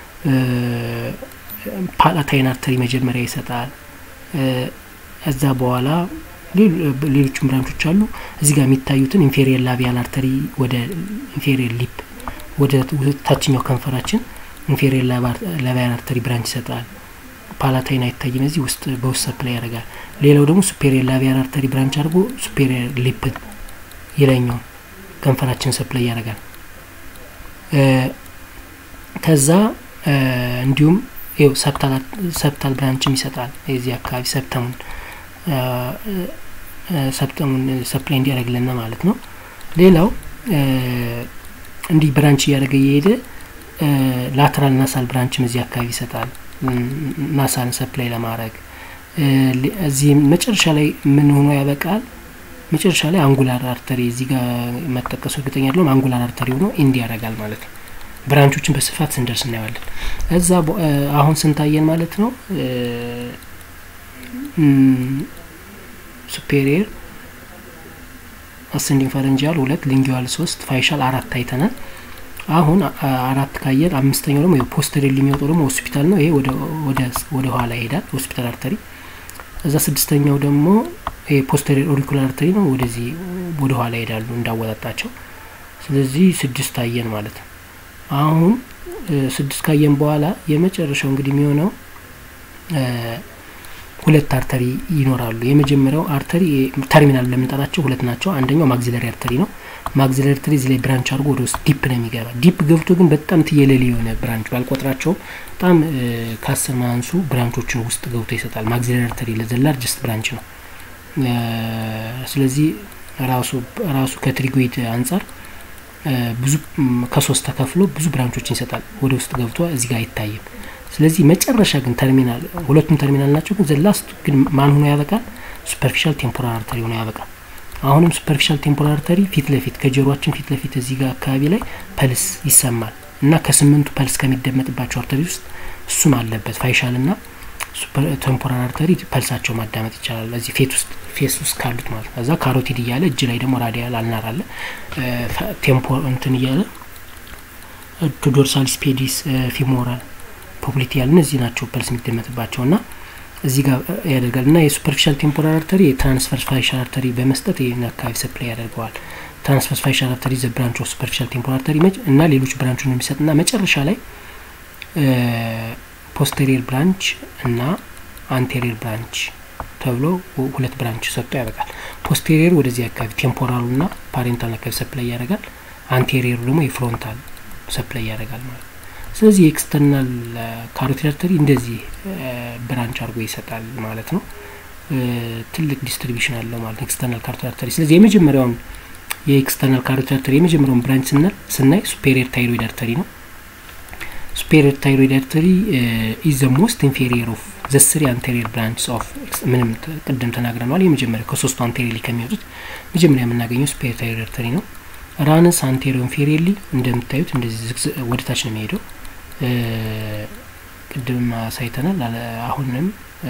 Speaker 1: ፓላታይን አርተሪ መጀመሪያ ይሰጣል። እዛ በኋላ ሌሎችም ብራንቾች አሉ። እዚህ ጋር የሚታዩትን ኢንፌሪየር ላቢያል አርተሪ ወደ ኢንፌሪየር ሊፕ ወደ ታችኛው ከንፈራችን ኢንፌሪየር ላቢያል አርተሪ ብራንች ይሰጣል። ፓላታይን አይታይም። እዚህ ውስጥ በውስጥ ሰፕላይ ያደርጋል። ሌላው ደግሞ ሱፔሪየር ላቢያል አርተሪ ብራንች አድርጎ ሱፔሪየር ሊፕን የላይኛውን ከንፈራችን ሰፕላይ ያደርጋል። ከዛ እንዲሁም ይው ሰብታል ብራንችም ይሰጣል። የዚህ አካባቢ ሰብተሙን ሰብተሙን ሰፕላይ እንዲያደርግልና ማለት ነው። ሌላው እንዲህ ብራንች እያደረገ እየሄደ ላተራል ናሳል ብራንችም እዚህ አካባቢ ይሰጣል። ናሳልን ሰፕላይ ለማድረግ እዚህም መጨረሻ ላይ ምን ሆኖ ያበቃል? መጨረሻ ላይ አንጉላር አርተሪ እዚህ ጋር መጠቀሱ እርግጠኛ አይደለሁም። አንጉላር አርተሪ ሆኖ ኢንዲ ያደርጋል ማለት ነው። ብራንቾችን በስፋት ስንደርስ እናየዋለን። እዛ አሁን ስንታየን ማለት ነው ሱፔሪየር አሰንዲንግ ፈረንጂያል ሁለት ሊንጊዋል ሶስት ፋይሻል አራት አይተናል። አሁን አራት ካየን አምስተኛው ደግሞ ፖስተሪየር የሚወጣው ደግሞ ሆስፒታል ነው። ይሄ ወደ ኋላ ይሄዳል ሆስፒታል አርተሪ። እዛ ስድስተኛው ደግሞ ይሄ ፖስተሪየር ኦሪኩላር አርተሪ ነው። ወደዚህ ወደ ኋላ ይሄዳሉ እንዳወጣጣቸው። ስለዚህ ስድስት አየን ማለት ነው። አሁን ስድስት ካየን በኋላ የመጨረሻው እንግዲህ የሚሆነው ሁለት አርተሪ ይኖራሉ። የመጀመሪያው አርተሪ ተርሚናል ለምንጠራቸው ሁለት ናቸው። አንደኛው ማግዚለሪ አርተሪ ነው። ማግዚለሪ አርተሪ እዚህ ላይ ብራንች አድርጎ ወደ ውስጥ ዲፕ ነው የሚገባ። ዲፕ ገብቶ ግን በጣም ትየለሌ የሆነ ብራንች ባልቆጥራቸውም በጣም ከአስር ማንሱ ብራንቾችን ውስጥ ገብቶ ይሰጣል። ማግዚለሪ አርተሪ ለዘላርጅስት ብራንች ነው። ስለዚህ ራሱ ራሱ ከትሪጎይድ አንጻር ብዙ ከሶስት ተከፍሎ ብዙ ብራንቾችን ይሰጣል። ወደ ውስጥ ገብቶ እዚህ ጋር አይታይም። ስለዚህ መጨረሻ ግን ተርሚናል ሁለቱም ተርሚናል ናቸው። ግን ዘላስት ግን ማን ሆኖ ያበቃል? ሱፐርፊሻል ቴምፖራል አርተሪ ሆኖ ያበቃል። አሁንም ሱፐርፊሻል ቴምፖራል አርተሪ ፊት ለፊት ከጆሮአችን ፊት ለፊት እዚህ ጋር አካባቢ ላይ ፐልስ ይሰማል እና ከስምንቱ ፐልስ ከሚደመጥባቸው አርተሪ ውስጥ እሱም አለበት። ፋይሻል ና ቴምፖራል አርተሪ ፐልሳቸው ማዳመጥ ይቻላል። እዚህ ፌት ውስጥ ፌስ ውስጥ ካሉት ማለት ነው። እዛ ካሮቲድ እያለ እጅ ላይ ደግሞ ራዲያል አልናር አለ ቴምፖ እንትን እያለ ዶርሳል ስፔዲስ ፊሞራል ፖፕሊቲ ያለ እነዚህ ናቸው ፐልስ የሚደመጥባቸው ና እዚህ ጋር ያደርጋል እና የሱፐርፊሻል ቴምፖራል አርተሪ የትራንስቨርስ ፋይሻል አርተሪ በመስጠት ይህን አካባቢ ሰፕላይ ያደርገዋል። ትራንስቨርስ ፋይሻል አርተሪ ዘ ብራንች ኦፍ ሱፐርፊሻል ቴምፖራል አርተሪ እና ሌሎች ብራንቹን የሚሰጥ ና መጨረሻ ላይ ፖስቴሪየር ብራንች እና አንቴሪየር ብራንች ተብሎ ሁለት ብራንች ሰጥቶ ያበቃል። ፖስቴሪየር ወደዚህ አካባቢ ቴምፖራሉ ና ፓሬንታል አካባቢ ሰፕላይ ያደርጋል። አንቴሪየሩ ደግሞ የፍሮንታል ሰፕላይ ያደርጋል ማለት ነው። ስለዚህ የኤክስተርናል ካሮቲድ አርተሪ እንደዚህ ብራንች አድርጎ ይሰጣል ማለት ነው። ትልቅ ዲስትሪቢሽን አለው ማለት ነው ኤክስተርናል ካሮቲድ አርተሪ። ስለዚህ የመጀመሪያውን የኤክስተርናል ካሮቲድ አርተሪ የመጀመሪያውን ብራንች ስናል ስናይ ሱፔሪየር ታይሮይድ አርተሪ ነው። ሱፔሪየር ታይሮይድ አርተሪ ኢዝ ዘ ሞስት ኢንፌሪየር ኦፍ ዘ ስሪ አንቴሪየር ብራንችስ ኦፍ ምንም ቅድም ተናግረነዋል። የመጀመሪያው ከሶስቱ አንቴሪየርሊ ከሚወጡት መጀመሪያ የምናገኘው ሱፔሪየር ታይሮይድ አርተሪ ነው። ራንስ አንቴሪዮ ኢንፌሪየርሊ እንደምታዩት እንደዚህ ወደ ታች ነው የሚሄደው። ቅድም አሳይተናል። አሁንም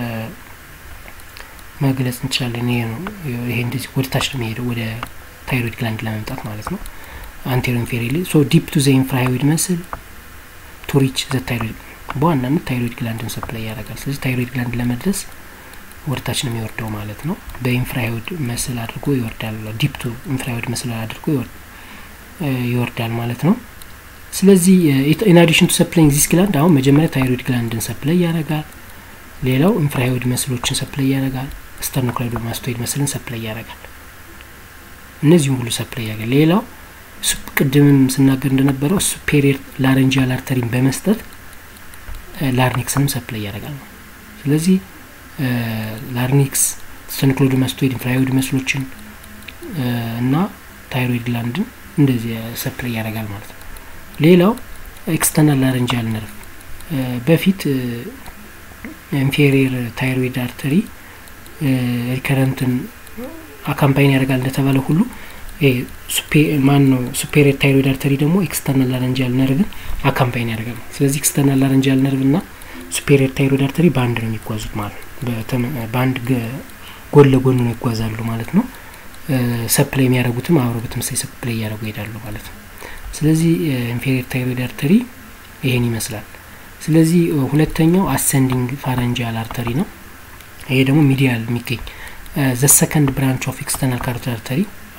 Speaker 1: መግለጽ እንችላለን። ይሄ ነው ይሄ እንደዚህ ወደ ታች ነው የሚሄደው ወደ ታይሮይድ ግላንድ ለመምጣት ማለት ነው። አንቴሪዮ ኢንፌሪየርሊ ሶ ዲፕ ቱ ዘ ኢንፍራሃይዊድ መስል ቱ ሪች ዘ ታይሮይድ በዋናነት ታይሮይድ ግላንድን ሰፕላይ ያደርጋል። ስለዚህ ታይሮይድ ግላንድ ለመድረስ ወደ ታች ነው የሚወርደው ማለት ነው። በኢንፍራሃይዊድ መስል አድርጎ ይወርዳል። ዲፕ ቱ ኢንፍራሃይዊድ መስል አድርጎ ይወርዳል ማለት ነው። ስለዚህ ኢን አዲሽን ቱ ሰፕላይንግ ዚስ ግላንድ አሁን መጀመሪያ ታይሮይድ ግላንድን ሰፕላይ ያደርጋል። ሌላው ኢንፍራሃይዊድ መስሎችን ሰፕላይ ያደርጋል። ስተርኖክላይዶማስቶይድ መስልን ሰፕላይ ያደርጋል። እነዚህም ሁሉ ሰፕላይ ያደርጋል። ሌላው ቅድምም ስናገር እንደነበረው ሱፔሪየር ላረንጂያል አርተሪን በመስጠት ላርኒክስንም ሰፕላይ ያደርጋል ነው። ስለዚህ ላርኒክስ፣ ስተርኖክላይዶማስቶይድ፣ ኢንፍራሃይዊድ መስሎችን እና ታይሮይድ ግላንድን እንደዚህ ሰፕላይ ያደርጋል ማለት ነው። ሌላው ኤክስተርናል ላረንጂያል ነርቭ በፊት ኢንፌሪየር ታይሮይድ አርተሪ ሪከረንትን አካምፓይን ያደርጋል እንደተባለ ሁሉ ማን ነው ሱፔሪየር ታይሮይድ አርተሪ ደግሞ ኤክስተርናል ላረንጂያል ነርቭን አካምፓይን ያደርጋል። ስለዚህ ኤክስተርናል ላረንጂያል ነርቭ እና ሱፔሪየር ታይሮይድ አርተሪ በአንድ ነው የሚጓዙት ማለት ነው። በአንድ ጎን ለጎን ነው ይጓዛሉ ማለት ነው። ሰፕላይ የሚያደርጉትም አብሮ በተመሳሳይ ሰፕላይ እያደረጉ ይሄዳሉ ማለት ነው። ስለዚህ ኢንፌሪየር ታይሮይድ አርተሪ ይሄን ይመስላል። ስለዚህ ሁለተኛው አሰንዲንግ ፋረንጂያል አርተሪ ነው። ይሄ ደግሞ ሚዲያል የሚገኝ ዘ ሰከንድ ብራንች ኦፍ ኤክስተርናል ካሮቲድ አርተሪ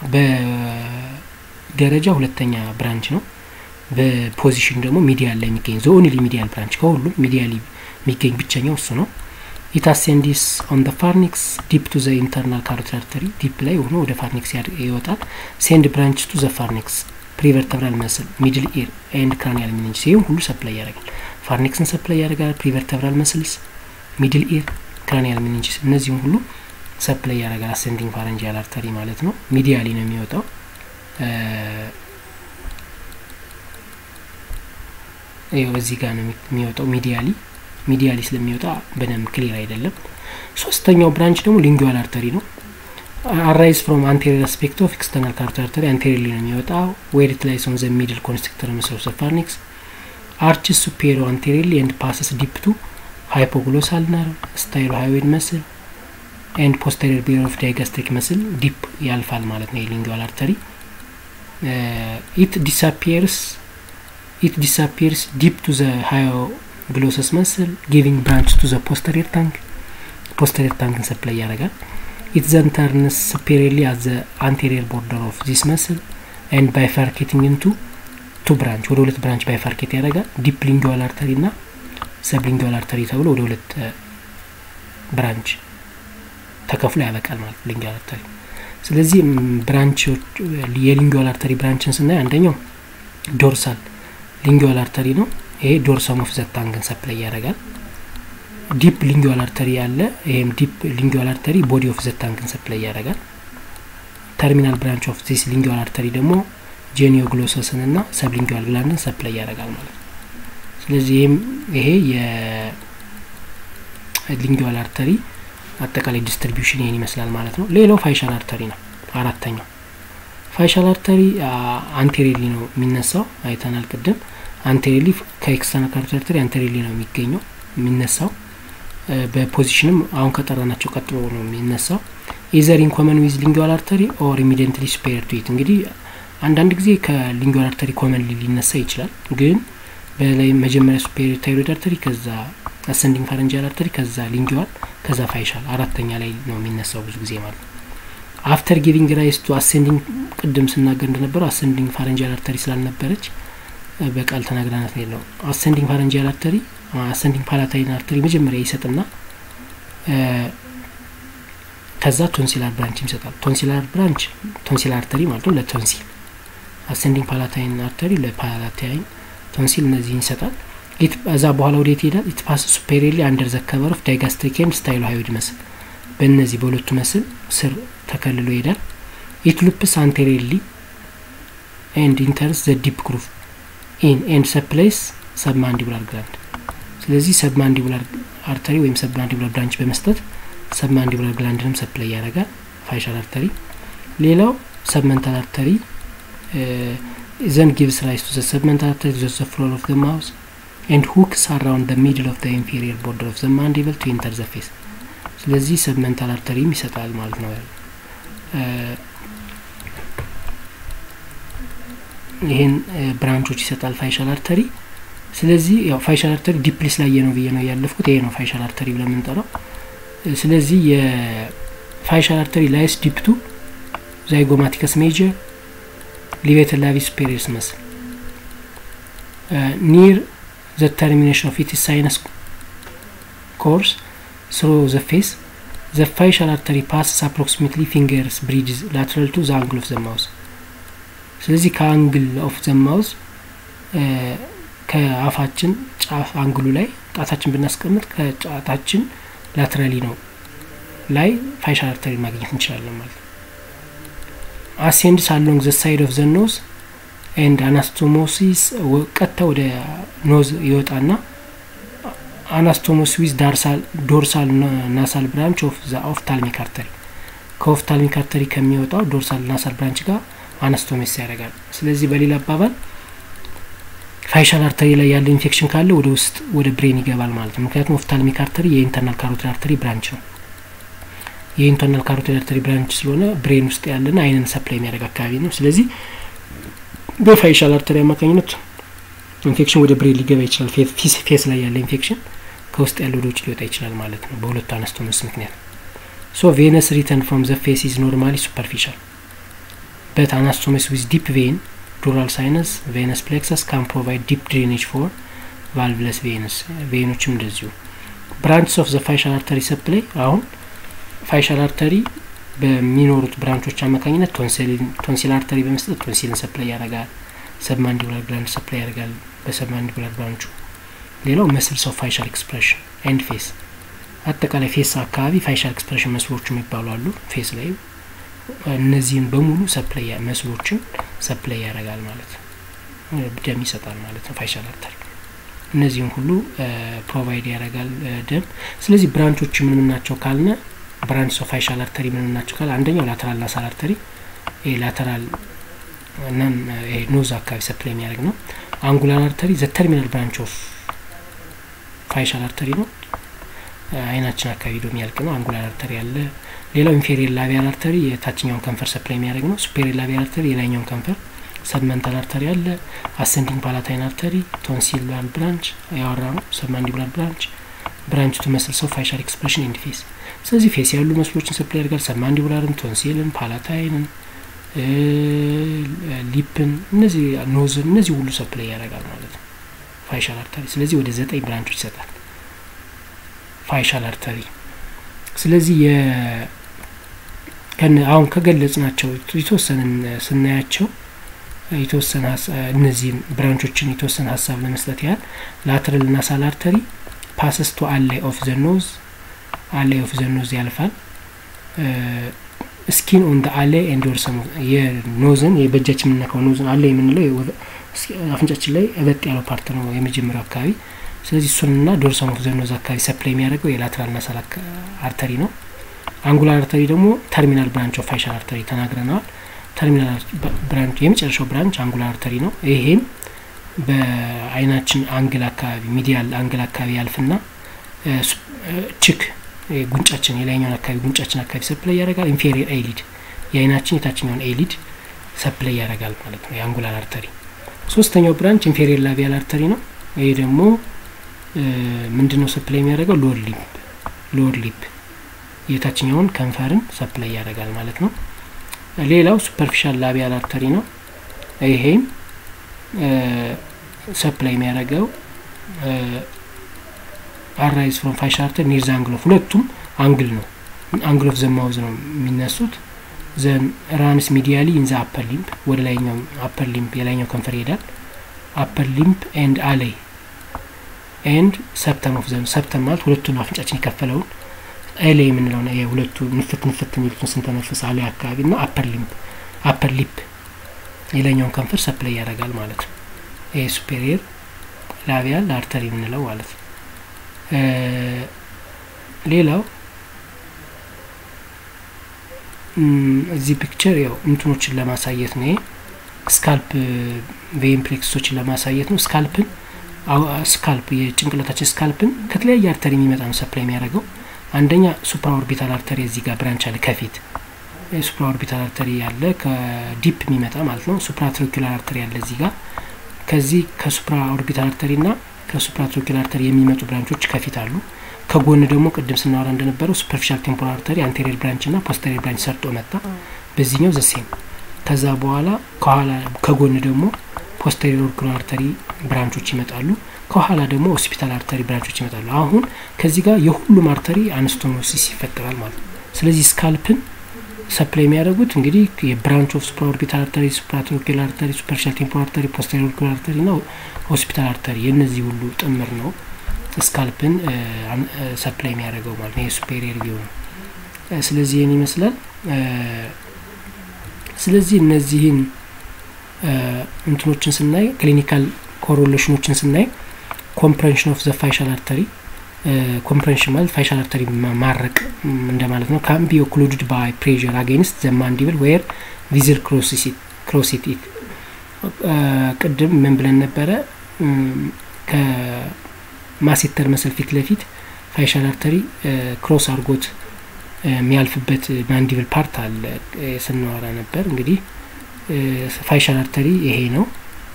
Speaker 1: በደረጃ ሁለተኛ ብራንች ነው። በፖዚሽን ደግሞ ሚዲያል ላይ የሚገኝ ዘ ኦንሊ ሚዲያል ብራንች ከሁሉም ሚዲያል የሚገኝ ብቸኛው እሱ ነው። ኢት አሴንዲስ ኦን ደ ፋርኒክስ ዲፕ ቱ ዘ ኢንተርናል ካሮቲድ አርተሪ ዲፕ ላይ ሆኖ ወደ ፋርኒክስ ይወጣል። ሴንድ ብራንች ቱ ዘ ፋርኒክስ ፕሪቨርተብራል መስል ሚድል ኢር ኤንድ ክራኒያል ሚኒንጅስ ይህም ሁሉ ሰፕላይ ያደርጋል። ፋርኔክስን ሰፕላይ ያደርጋል። ፕሪቨርተብራል መስልስ፣ ሚድል ኢር፣ ክራኒያል ሚኒንጅስ እነዚህም ሁሉ ሰፕላይ ያደርጋል። አሰንዲንግ ፋረንጂያል አርተሪ ማለት ነው። ሚዲያሊ ነው የሚወጣው። ይኸው እዚህ ጋር ነው የሚወጣው ሚዲያሊ ሚዲያሊ ስለሚወጣ በደንብ ክሊር አይደለም። ሶስተኛው ብራንች ደግሞ ሊንጉዋል አርተሪ ነው። አራይዝ ፍሮም አንቴሪየር አስፔክት ኦፍ ኤክስተርናል ካሮቲድ አርተሪ አንቴሪየርሊ ነው የሚወጣው። ዌር ኢት ላይስ ኦን ዘ ሚድል ኮንስትሪክተር መስል ኦፍ ዘ ፋርኒክስ አርችስ ሱፔሪዮ አንቴሪየርሊ ኤንድ ፓስስ ዲፕ ቱ ሃይፖግሎሳል ነርቭ ስታይሎ ሃይዌድ መስል ኤንድ ፖስተሪየር ቢር ኦፍ ዳይጋስትሪክ መስል ዲፕ ያልፋል ማለት ነው የሊንጉዋል አርተሪ ኢት ዲስአፒየርስ ኢት ዲስአፒየርስ ዲፕ ቱ ዘ ሃዮ ግሎሰስ መስል ጊቪንግ ብራንች ቱ ዘ ፖስተሪየር ታንክ ፖስተሪየር ታንክን ሰፕላይ ያደርጋል። ኢት ዘን ተርንስ ሱፔሪየርሊ አት ዘ አንቴሪየር ቦርደር ኦፍ ዚስ መስል ኤንድ ባይፋርኬቲንግ ኢንቱ ቱ ብራንች ወደ ሁለት ብራንች ባይፋርኬት ያደርጋል። ዲፕ ሊንጉዋል አርተሪ ና ሰብ ሊንጉዋል አርተሪ ተብሎ ወደ ሁለት ብራንች ተከፍሎ ያበቃል ማለት ሊንጉዋል አርተሪ። ስለዚህ ብራንቾች የሊንጉዋል አርተሪ ብራንችን ስናይ አንደኛው ዶርሳል ሊንጉዋል አርተሪ ነው። ይሄ ዶርሰም ኦፍ ዘ ታንግን ሰፕላይ ያደርጋል። ዲፕ ሊንጉዋል አርተሪ አለ። ይሄም ዲፕ ሊንጉዋል አርተሪ ቦዲ ኦፍ ዘ ታንግን ሰፕላይ ያደርጋል። ተርሚናል ብራንች ኦፍ ዚስ ሊንጉዋል አርተሪ ደግሞ ጄኒዮ ግሎሰስን ና ሰብ ሊንጉዋል ግላንድን ሰፕላይ ያደርጋል ማለት ነው። ስለዚህ ይህም ይሄ የሊንጉዋል አርተሪ አጠቃላይ ዲስትሪቢዩሽን ይህን ይመስላል ማለት ነው። ሌላው ፋይሻል አርተሪ ነው። አራተኛው ፋይሻል አርተሪ አንቴሪሊ ነው የሚነሳው አይተናል ቅድም አንቴሪሊ ከኤክስተርናል ካሮቲድ አርተሪ አንቴሪሊ ነው የሚገኘው የሚነሳው በፖዚሽንም አሁን ከጠራናቸው ቀጥሎ ነው የሚነሳው። ኢዘር ኢን ኮመን ዊዝ ሊንጉዋል አርተሪ ኦር ኢሚዲየንትሊ ሱፔሪየር ቱ ኢት። እንግዲህ አንዳንድ ጊዜ ከሊንጉዋል አርተሪ ኮመን ሊነሳ ይችላል፣ ግን በላይ መጀመሪያ ሱፔሪየር ታይሮይድ አርተሪ፣ ከዛ አሰንዲንግ ፋረንጂያል አርተሪ፣ ከዛ ሊንጉዋል፣ ከዛ ፋይሻል አራተኛ ላይ ነው የሚነሳው ብዙ ጊዜ ማለት ነው። አፍተር ጊቪንግ ራይስ ቱ አሰንዲንግ ቅድም ስናገር እንደነበረው አሰንዲንግ ፋረንጂያል አርተሪ ስላልነበረች በቃል ተናግረናት ነው። አሰንዲንግ ፋረንጂያል አርተሪ አሰንዲንግ ፓላታይን አርተሪ መጀመሪያ ይሰጥና ከዛ ቶንሲላር ብራንች ይሰጣል። ቶንሲላር ብራንች ቶንሲላር አርተሪ ማለት ነው ለቶንሲል፣ አሰንዲንግ ፓላታይን አርተሪ ለፓላታይን፣ ቶንሲል እነዚህን ይሰጣል። እዛ በኋላ ወዴት ይሄዳል? ኢት ፓስ ሱፔሪየርሊ አንደር ዘ ከቨር ኦፍ ዳይጋስትሪክ ኤንድ ስታይሎ ሃይዌድ መስል፣ በእነዚህ በሁለቱ መስል ስር ተከልሎ ይሄዳል። ኢት ሉፕስ አንቴሪየርሊ ኤንድ ኢንተርስ ዘ ዲፕ ግሩቭ ኢን ኤንድ ሰፕላይስ ሰብማንዲቡላር ግራንድ። ስለዚህ ሰብማንዲቡላር አርተሪ ወይም ሰብማንዲቡላር ብራንች በመስጠት ሰብማንዲቡላር ግላንድንም ሰፕላይ ያደርጋል ፋይሻል አርተሪ። ሌላው ሰብመንታል አርተሪ ዘን ጊቭስ ራይስ ቱ ዘ ሰብመንታል አርተሪ ቱ ዘ ፍሎር ኦፍ ዘ ማውዝ ኤንድ ሁክስ አራውንድ ዘ ሚድል ኦፍ ዘ ኢንፌሪየር ቦርደር ኦፍ ዘ ማንዲብል ቱ ኢንተር ዘ ፌስ። ስለዚህ ሰብመንታል አርተሪም ይሰጣል ማለት ነው። ይህን ብራንቾች ይሰጣል ፋይሻል አርተሪ። ስለዚህ ያው ፋይሻል አርተሪ ዲፕሊስ ላይ ነው ብዬ ነው ያለፍኩት። ይሄ ነው ፋይሻል አርተሪ ብለን የምንጠራው። ስለዚህ የፋይሻል አርተሪ ላይስ ዲፕቱ ዛይጎማቲከስ ሜጀር ሊቬተር ላቪ ሱፔሪየርስ መስል ኒር ዘ ተርሚኔሽን ኦፍ ኢትስ ሳይነስ ኮርስ ስሮ ዘ ፌስ ዘ ፋይሻል አርተሪ ፓስስ አፕሮክሲሜትሊ ፊንገርስ ብሪድዝ ላትራል ቱ ዘ አንግል ኦፍ ዘ ማውዝ ስለዚህ ከአንግል ኦፍ ዘ ማውዝ ከአፋችን ጫፍ አንግሉ ላይ ጣታችን ብናስቀምጥ ከጫታችን ላትራሊ ነው ላይ ፋይሻል አርተሪ ማግኘት እንችላለን ማለት ነው። አሴንድስ አሎንግ ዘ ሳይድ ኦፍ ዘ ኖዝ ኤንድ አናስቶሞሲስ ቀጥታ ወደ ኖዝ ይወጣና አናስቶሞስ ዊዝ ዶርሳል ናሳል ብራንች ኦፍ ዘ ኦፍታልሚክ አርተሪ ከኦፍታልሚክ አርተሪ ከሚወጣው ዶርሳል ናሳል ብራንች ጋር አናስቶሜስ ያደርጋል። ስለዚህ በሌላ አባባል ፋይሻል አርተሪ ላይ ያለ ኢንፌክሽን ካለ ወደ ውስጥ ወደ ብሬን ይገባል ማለት ነው። ምክንያቱም ኦፍታልሚክ አርተሪ የኢንተርናል ካሮቲድ አርተሪ ብራንች ነው። የኢንተርናል ካሮቲድ አርተሪ ብራንች ስለሆነ ብሬን ውስጥ ያለና አይንን ሰፕላይ የሚያደርግ አካባቢ ነው። ስለዚህ በፋይሻል አርተሪ አማካኝነት ኢንፌክሽን ወደ ብሬን ሊገባ ይችላል። ፌስ ላይ ያለ ኢንፌክሽን ከውስጥ ያለ ወደ ውጭ ሊወጣ ይችላል ማለት ነው በሁለቱ አናስቶሞስ ምክንያት። ሶ ቬነስ ሪተርን ፍሮም ዘ ፌስ ኢዝ ኖርማሊ ሱፐርፊሻል በት አናስቶሞስ ዊዝ ዲፕ ቬን ዱራል ሳይነስ ቬነስ ፕሌክሰስ ካን ፕሮቫይድ ዲፕ ድሬኔጅ ፎር ቫልቭለስ ቬነስ ቬኖችም እንደዚሁ ብራንችስ ኦፍ ዘ ፋይሻል አርተሪ ሰፕላይ አሁን ፋይሻል አርተሪ በሚኖሩት ብራንቾች አማካኝነት ቶንሲል አርተሪ በመስጠት ቶንሲልን ሰፕላይ ያደርጋል። ሰብማንዲቡላር ግላንድ ሰፕላይ ያደርጋል በሰብማንዲቡላር ብራንቹ። ሌላው መስልስ ኦፍ ፋይሻል ኤክስፕሬሽን ኤንድ ፌስ አጠቃላይ ፌስ አካባቢ ፋይሻል ኤክስፕሬሽን መስሎች የሚባሉ አሉ ፌስ ላይ እነዚህን በሙሉ ሰፕላይ መስሎችን ሰፕላይ ያደርጋል ማለት ነው። ደም ይሰጣል ማለት ነው ፋይሻል አርተሪ እነዚህን ሁሉ ፕሮቫይድ ያደርጋል ደም። ስለዚህ ብራንቾች ምን ምን ናቸው ካልነ ብራንች ኦፍ ፋይሻል አርተሪ ምን ምን ናቸው ካል አንደኛው ላተራል ናሳል አርተሪ ይሄ ላተራል እናም ይሄ ኖዝ አካባቢ ሰፕላይ የሚያደርግ ነው። አንጉላር አርተሪ ዘ ተርሚናል ብራንች ኦፍ ፋይሻል አርተሪ ነው። አይናችን አካባቢ ዶ የሚያልቅ ነው። አንጉላር አርተሪ አለ። ሌላው ኢንፌሪየር ላቢያል አርተሪ የታችኛውን ከንፈር ሰፕላይ የሚያደርግ ነው። ሱፔሪየር ላቢያል አርተሪ የላይኛውን ከንፈር ሰብመንታል አርተሪ አለ። አሰንዲንግ ፓላታይን አርተሪ ቶንሲላር ብራንች ያወራ ነው። ሰብማንዲቡላር ብራንች ብራንች ቱ መስልስ ኦፍ ፋይሻል ኤክስፕሬሽን ኤንድ ፌስ። ስለዚህ ፌስ ያሉ መስሎችን ሰፕላይ ያደርጋል። ሰብማንዲቡላርን፣ ቶንሲልን፣ ፓላታይንን፣ ሊፕን፣ እነዚህ ኖዝን፣ እነዚህ ሁሉ ሰፕላይ ያደርጋል ማለት ነው ፋይሻል አርተሪ። ስለዚህ ወደ ዘጠኝ ብራንቾች ይሰጣል ፋይሻል አርተሪ። ስለዚህ አሁን ከገለጽ ናቸው የተወሰንን ስናያቸው የተወሰነ እነዚህን ብራንቾችን የተወሰነ ሀሳብ ለመስጠት ያህል ላትራል ናሳል አርተሪ ፓስስ ቱ አላይ ኦፍ ዘ ኖዝ አላይ ኦፍ ዘ ኖዝ ያልፋል። ስኪን ኦን ደ አላይ ኤንድ ዶርሰም የኖዝን በእጃችን የምንነካው ኖዝን አላይ የምንለው አፍንጫችን ላይ እበጥ ያለው ፓርት ነው የመጀመሪያው አካባቢ። ስለዚህ እሱንና ዶርሰም ኦፍ ዘ ኖዝ አካባቢ ሰፕላይ የሚያደርገው የላትራል ናሳል አርተሪ ነው። አንጉላር አርተሪ ደግሞ ተርሚናል ብራንች ኦፍ ፋይሻል አርተሪ ተናግረነዋል። ተርሚናል ብራንች የመጨረሻው ብራንች አንጉላር አርተሪ ነው። ይሄም በአይናችን አንግል አካባቢ ሚዲያል አንግል አካባቢ ያልፍና ችክ ጉንጫችን የላይኛውን አካባቢ ጉንጫችን አካባቢ ሰፕላይ ያደርጋል። ኢንፌሪየር ኤሊድ የአይናችን የታችኛውን ኤሊድ ሰፕላይ ያደርጋል ማለት ነው የአንጉላር አርተሪ። ሶስተኛው ብራንች ኢንፌሪየር ላቢያል አርተሪ ነው። ይሄ ደግሞ ምንድን ነው ሰፕላይ የሚያደርገው ሎወር ሊፕ ሎወር ሊፕ የታችኛውን ከንፈርን ሰፕላይ ያደርጋል ማለት ነው። ሌላው ሱፐርፊሻል ላቢያል አርተሪ ነው። ይሄም ሰፕላይ የሚያደርገው አራይዝ ፍሮም ፋይሻል አርተሪ ኒር ዘ አንግል ኦፍ ሁለቱም አንግል ነው አንግል ኦፍ ዘማውዝ ነው የሚነሱት። ዘን ራንስ ሚዲያሊ ኢን ዘ አፐር ሊምፕ ወደ ላይኛው አፐር ሊምፕ የላይኛው ከንፈር ይሄዳል። አፐር ሊምፕ ኤንድ አሌይ ኤንድ ሰፕተም ኦፍ ዘን ሰፕተም ማለት ሁለቱን አፍንጫችን የከፈለውን ኤሌ የምንለው የሁለቱ ንፍት ንፍት የሚሉትን ስንተነፍስ አሌ አካባቢ እና አፐር ሊምፕ አፐር ሊፕ የላይኛውን ከንፈር ሰፕላይ ያደርጋል ማለት ነው። ይሄ ሱፔሪየር ላቢያል አርተሪ የምንለው ማለት ነው። ሌላው እዚህ ፒክቸር ያው እንትኖችን ለማሳየት ነው። ስካልፕ ቬን ፕሌክሶችን ለማሳየት ነው። ስካልፕን ስካልፕ የጭንቅላታችን ስካልፕን ከተለያየ አርተሪ የሚመጣ ነው ሰፕላይ የሚያደርገው አንደኛ ሱፕራ ኦርቢታል አርተሪ እዚህ ጋር ብራንች አለ ከፊት ሱፕራ ኦርቢታል አርተሪ ያለ ከዲፕ የሚመጣ ማለት ነው። ሱፕራ ትሮኪላር አርተሪ ያለ እዚህ ጋር ከዚህ ከሱፕራ ኦርቢታል አርተሪ ና ከሱፕራ ትሮኪላር አርተሪ የሚመጡ ብራንቾች ከፊት አሉ። ከጎን ደግሞ ቅድም ስናወራ እንደነበረው ሱፐርፊሻል ቴምፖራል አርተሪ አንቴሪየር ብራንች ና ፖስተሪየር ብራንች ሰርጦ መጣ። በዚህኛው ዘሴም ከዛ በኋላ ከኋላ ከጎን ደግሞ ፖስተሪየር ኦርቢታል አርተሪ ብራንቾች ይመጣሉ። ከኋላ ደግሞ ሆስፒታል አርተሪ ብራንቾች ይመጣሉ። አሁን ከዚህ ጋር የሁሉም አርተሪ አንስቶሞሲስ ይፈጠራል ማለት ነው። ስለዚህ ስካልፕን ሰፕላይ የሚያደርጉት እንግዲህ የብራንች ኦፍ ሱፕራ ኦርቢታል አርተሪ፣ ሱፕራትሮኪላር አርተሪ፣ ሱፐርፊሻል ቴምፖራል አርተሪ፣ ፖስተሪየር ኦርቢታል አርተሪ ና ሆስፒታል አርተሪ የእነዚህ ሁሉ ጥምር ነው ስካልፕን ሰፕላይ የሚያደርገው ማለት ነው። የሱፔሪየር ቪው ነው። ስለዚህ ይህን ይመስላል። ስለዚህ እነዚህን እንትኖችን ስናይ ክሊኒካል ኮሮሌሽኖችን ስናይ ኮምፕሬንሽን ኦፍ ዘ ፋይሻል አርተሪ ኮምፕሬንሽን ማለት ፋይሻል አርተሪ ማረቅ እንደማለት ነው። ካን ቢ ኦክሉድድ ባይ ፕሬር አጌንስት ዘ ማንዲብል ዌር ቪዝል ክሮሲት ኢት ቅድም ምን ብለን ነበረ? ከማሴተር መሰል ፊት ለፊት ፋይሻል አርተሪ ክሮስ አድርጎት የሚያልፍበት ማንዲብል ፓርት አለ ስናወራ ነበር። እንግዲህ ፋይሻል አርተሪ ይሄ ነው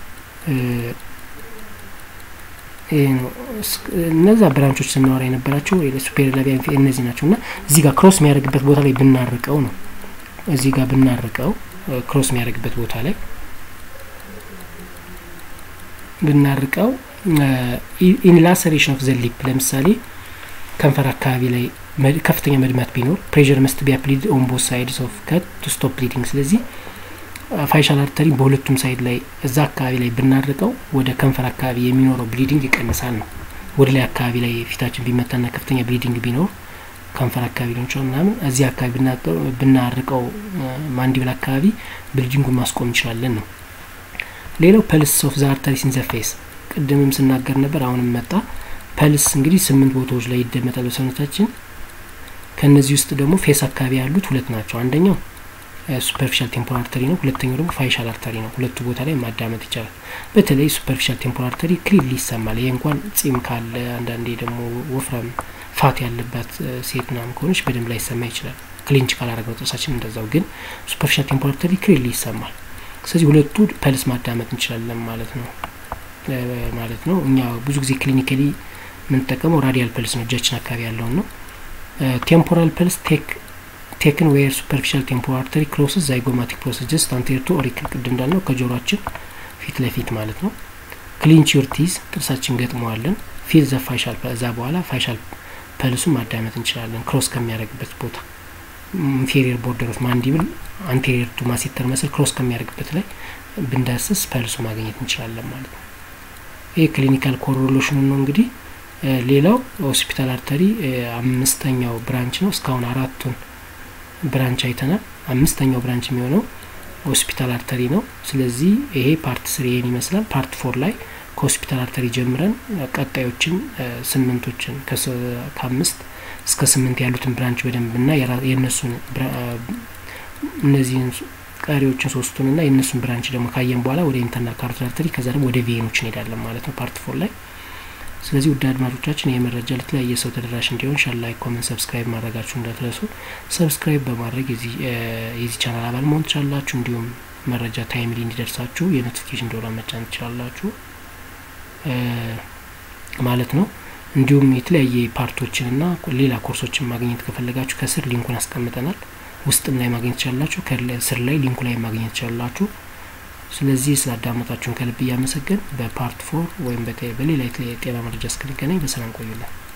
Speaker 1: ይሄ ነው። እነዛ ብራንቾች ስናወራ የነበራቸው ሱፔሪየር ላቢያ እነዚህ ናቸው እና እዚህ ጋር ክሮስ የሚያደርግበት ቦታ ላይ ብናርቀው ነው እዚህ ጋር ብናርቀው ክሮስ የሚያደርግበት ቦታ ላይ ብናርቀው ኢንላሰሬሽን ኦፍ ዘ ሊፕ ለምሳሌ ከንፈር አካባቢ ላይ ከፍተኛ መድማት ቢኖር ፕሬር መስት ቢ አፕሊድ ኦን ቦት ሳይድስ ኦፍ ከት ቱ ስቶፕ ብሊዲንግ። ስለዚህ ፋይሻል አርተሪ በሁለቱም ሳይድ ላይ እዛ አካባቢ ላይ ብናርቀው ወደ ከንፈር አካባቢ የሚኖረው ብሊዲንግ ይቀንሳል ነው። ወደ ላይ አካባቢ ላይ ፊታችን ቢመታና ከፍተኛ ብሊዲንግ ቢኖር ከንፈር አካባቢ ሊሆን ይችላል ምናምን እዚህ አካባቢ ብናርቀው ማንዲብል አካባቢ ብሊዲንጉን ማስቆም እንችላለን ነው። ሌላው ፐልስ ኦፍ ዘ አርተሪስ ኢን ዘ ፌስ ቅድምም ስናገር ነበር፣ አሁንም መጣ። ፐልስ እንግዲህ ስምንት ቦታዎች ላይ ይደመጣል በሰውነታችን። ከእነዚህ ውስጥ ደግሞ ፌስ አካባቢ ያሉት ሁለት ናቸው። አንደኛው ሱፐርፊሻል ቴምፖራል አርተሪ ነው። ሁለተኛው ደግሞ ፋይሻል አርተሪ ነው። ሁለቱ ቦታ ላይ ማዳመጥ ይቻላል። በተለይ ሱፐርፊሻል ቴምፖራል አርተሪ ክሊርሊ ይሰማል። ይሄ እንኳን ጺም ካለ አንዳንዴ ደግሞ ወፍራም ፋት ያለባት ሴት ምናምን ከሆነች በደንብ ላይ ይሰማ ይችላል። ክሊንች ካላረግነው ጥርሳችን እንደዛው። ግን ሱፐርፊሻል ቴምፖራል አርተሪ ክሊርሊ ይሰማል። ስለዚህ ሁለቱ ፐልስ ማዳመጥ እንችላለን ማለት ነው ማለት ነው። እኛ ብዙ ጊዜ ክሊኒካሊ የምንጠቀመው ራዲያል ፐልስ ነው፣ እጃችን አካባቢ ያለውን ነው። ቴምፖራል ፐልስ ቴክ ቴክን ዌር ሱፐርፊሻል ቴምፖራል አርተሪ ክሮስስ ዛይጎማቲክ ፕሮሰስ ጀስት አንቴር ቱ ኦሪክል ቅድም እንዳልነው ከጆሮአችን ፊት ለፊት ማለት ነው። ክሊንች ዩር ቲዝ ጥርሳችን ገጥመዋለን። ፊል ዘ ፋይሻል እዛ በኋላ ፋይሻል ፐልሱን ማዳመጥ እንችላለን። ክሮስ ከሚያደርግበት ቦታ ኢንፌሪየር ቦርደር ኦፍ ማንዲብል አንቴሪየር ቱ ማሴተር መስል ክሮስ ከሚያደርግበት ላይ ብንዳስስ ፐልሱ ማግኘት እንችላለን ማለት ነው። ይህ ክሊኒካል ኮሮሌሽኑ ነው እንግዲህ። ሌላው ሆስፒታል አርተሪ አምስተኛው ብራንች ነው። እስካሁን አራቱን ብራንች አይተናል። አምስተኛው ብራንች የሚሆነው ሆስፒታል አርተሪ ነው። ስለዚህ ይሄ ፓርት ስሪ ይሄን ይመስላል። ፓርት ፎር ላይ ከሆስፒታል አርተሪ ጀምረን ቀጣዮችን ስምንቶችን ከአምስት እስከ ስምንት ያሉትን ብራንች በደንብ እና የእነሱን እነዚህን ቀሪዎችን ሶስቱን እና የእነሱን ብራንች ደግሞ ካየን በኋላ ወደ ኢንተርናል ካሮቲድ አርተሪ ከዛ ደግሞ ወደ ቬኖች እንሄዳለን ማለት ነው ፓርት ፎር ላይ። ስለዚህ ውድ አድማጮቻችን ይህ መረጃ ለተለያየ ሰው ተደራሽ እንዲሆን ሻል ላይክ፣ ኮመንት፣ ሰብስክራይብ ማድረጋችሁ እንዳትረሱ። ሰብስክራይብ በማድረግ የዚህ ቻናል አባል መሆን ትችላላችሁ። እንዲሁም መረጃ ታይምሊ እንዲደርሳችሁ የኖቲፊኬሽን ደወል መጫን ትችላላችሁ ማለት ነው። እንዲሁም የተለያየ ፓርቶችን እና ሌላ ኮርሶችን ማግኘት ከፈለጋችሁ ከስር ሊንኩን አስቀምጠናል። ውስጥም ላይ ማግኘት ትችላላችሁ፣ ከስር ላይ ሊንኩ ላይ ማግኘት ትችላላችሁ። ስለዚህ ስላዳመጣችሁን ከልብ እያመሰገን በፓርት ፎር ወይም በሌላ የጤና መረጃ እስክንገናኝ በሰላም ቆዩልን።